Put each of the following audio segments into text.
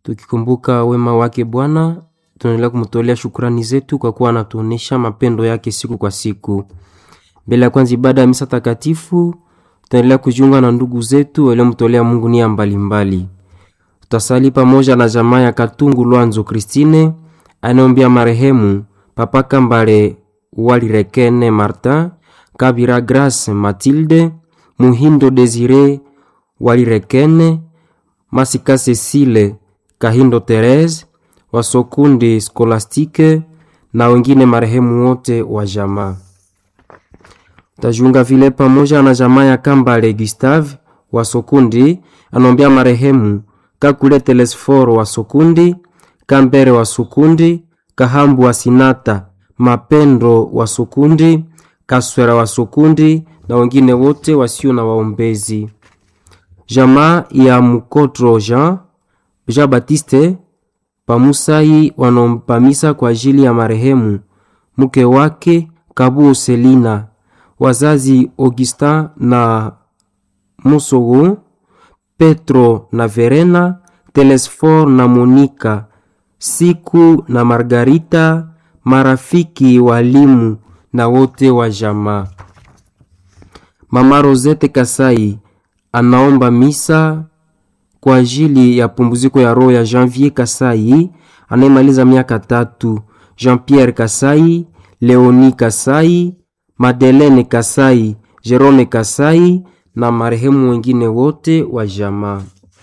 tukikumbuka wema wake Bwana, tunaendelea kumtolea shukrani zetu kwa kuwa anatuonesha mapendo yake siku kwa siku. Mbele ya kwanza ibada ya misa takatifu, tutaendelea kujiunga na ndugu zetu waliomtolea Mungu nia mbalimbali. Tutasali pamoja na jamaa ya Katungu Lwanzo Kristine anaombea marehemu Papa Kambale Walirekene Martin, Kabira Grace Matilde, Muhindo Desire Walirekene, Masika Cecile Kahindo Therese, Wasokundi Skolastike na wengine marehemu wote wa jamaa. Tajiunga vile pamoja na jamaa ya Kambale Gustave wa Sokundi anaombea marehemu Kakule Telesforo wa Sokundi, Kambere wa Sokundi, Kahambu wa Sinata, Mapendo wa Sokundi, Kaswera wa Sokundi na wengine wote wasio na waombezi. Jamaa ya Mukotro Jean Jean Baptiste Pamusai wanaomba misa kwa ajili ya marehemu mke wake Kabuo Selina, wazazi Augustin na Musogo, Petro na Verena, Telesfor na Monika, Siku na Margarita, marafiki walimu na wote wa jamaa. Mama Rosette Kasai anaomba misa kwa ajili ya pumziko ya roho ya Janvier Kasai anayemaliza miaka tatu, Jean-Pierre Kasai, Leoni Kasai, Madeleine Kasai, Jerome Kasai na marehemu wengine wote wa jamaa.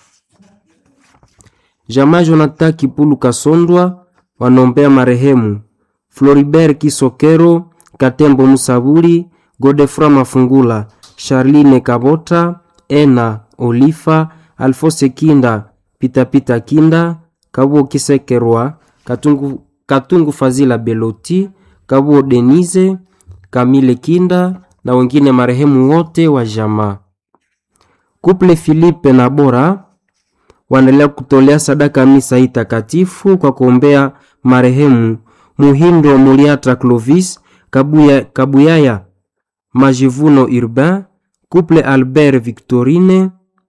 Jamaa Jonathan Kipulu Kasondwa wanaombea marehemu Floribert Kisokero, Katembo Musaburi, Godefroy Mafungula, Charline Kabota, Ena Olifa, Alfose Kinda, Pitapita Kinda, Kabuo Kisekerwa, Katungu, Katungu Fazila Beloti, Kabuo Denise, Kamile Kinda na wengine marehemu wote wa jamaa. Kuple Filipe na Bora waendelea kutolea sadaka misa hii takatifu kwa kuombea marehemu Muhindo Muliatra Clovis, Kabuya, Kabuyaya Majivuno Urbain, Couple Albert Victorine,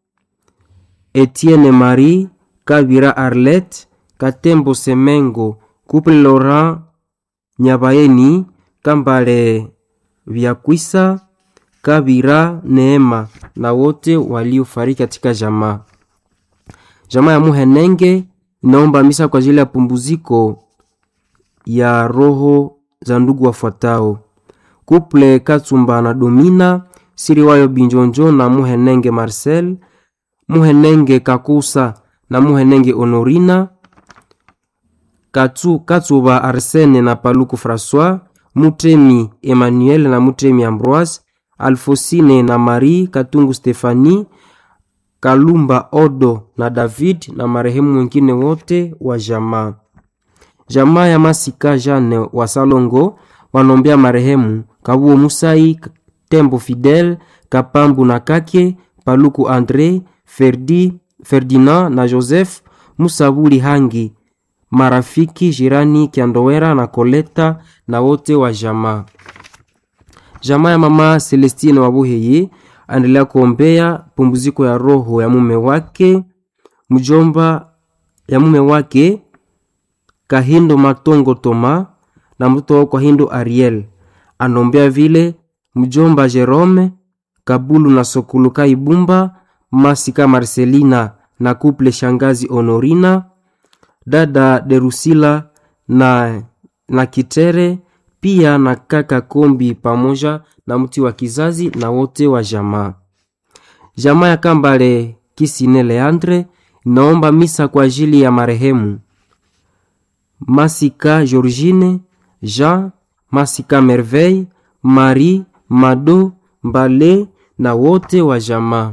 Etienne Marie, Kabira Arlette, Katembo Semengo, Couple Laurent Nyabayeni, Kambale Vyakwisa, Kabira Neema na wote waliofariki katika jamaa. Jamaa ya Muhenenge inaomba misa kwa ajili ya pumbuziko ya roho za ndugu wafuatao: Kuple Katsumba na Domina Siriwayo Binjonjo na Muhenenge Marcel, Muhenenge Kakusa na Muhenenge Honorina, Katsu, Katsuba Arsene na Paluku Francois, Mutemi Emmanuel na Mutemi Ambroise, Alfosine na Marie Katungu Stefani, Kalumba Odo na David na marehemu wengine wote wa jamaa. Jamaa ya Masika Jane wa Salongo wanaombea marehemu Kabuo Musai, Tembo Fidel, Kapambu na Kake, Paluku Andre, Ferdi, Ferdinand na Joseph, Musabuli Hangi, marafiki jirani Kiandowera na Koleta na wote wa jamaa. Jamaa ya mama Celestine Wabuheye aendelea kuombea pumziko ya roho ya mume wake mjomba ya mume wake Kahindo Matongo Toma na mtoto wao Kahindo Ariel. Anaombea vile mjomba Jerome Kabulu na Sokuluka Ibumba Masika Marcelina na kuple shangazi Honorina dada Derusila na, na Kitere pia na kaka Kombi pamoja na mti wa kizazi na wote wa jamaa. Jamaa ya Kambale Kisine Leandre naomba misa kwa ajili ya marehemu Masika Georgine, Jean, Masika Merveille, Marie, Mado, Mbale na wote wa jamaa.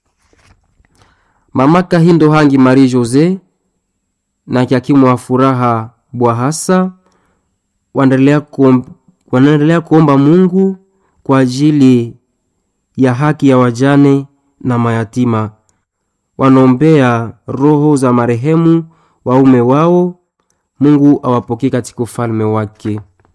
Mama Kahindo Hangi Marie Jose na Kyakimu wa Furaha Bwahasa wanaendelea kuomba, wanaendelea kuomba Mungu kwa ajili ya haki ya wajane na mayatima. Wanaombea roho za marehemu waume wao, Mungu awapokee katika ufalme wake.